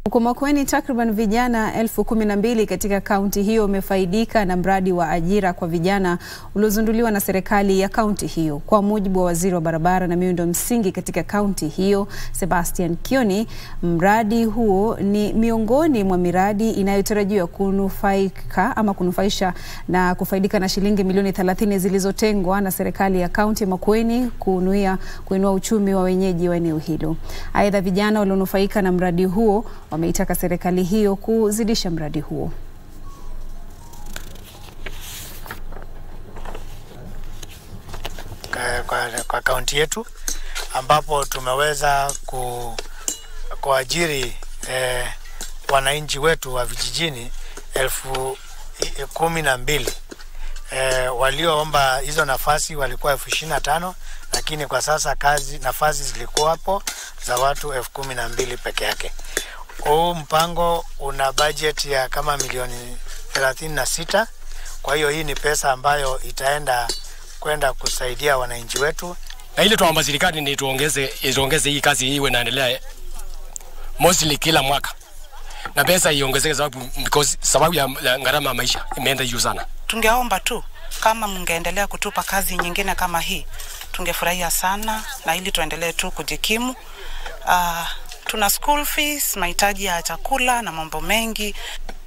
Huko Makueni, takriban vijana elfu kumi na mbili katika kaunti hiyo wamefaidika na mradi wa ajira kwa vijana uliozinduliwa na serikali ya kaunti hiyo. Kwa mujibu wa waziri wa barabara na miundo msingi katika kaunti hiyo, Sebastian Kioni, mradi huo ni miongoni mwa miradi inayotarajiwa kunufaika ama kunufaisha na kufaidika na shilingi milioni 30 zilizotengwa na serikali ya kaunti ya Makueni kunuia kuinua uchumi wa wenyeji wa eneo hilo. Aidha, vijana walionufaika na mradi huo wameitaka serikali hiyo kuzidisha mradi huo. Kwa, kwa kaunti yetu ambapo tumeweza ku, kuajiri eh, wananchi wetu wa vijijini elfu kumi na mbili eh, walioomba hizo nafasi walikuwa elfu ishirini na tano lakini kwa sasa kazi nafasi zilikuwapo za watu elfu kumi na mbili peke yake. Huu mpango una budget ya kama milioni thelathini na sita. Kwa hiyo hii ni pesa ambayo itaenda kwenda kusaidia wananchi wetu, na ile tuomba serikali ni tuongeze iongeze hii kazi iwe naendelea mostly kila mwaka na pesa iongezeke, sababu because sababu ya, ya gharama ya maisha imeenda juu sana. Tungeomba tu kama mngeendelea kutupa kazi nyingine kama hii, tungefurahia sana, na ili tuendelee tu kujikimu. Uh, tuna school fees, mahitaji ya chakula na mambo mengi.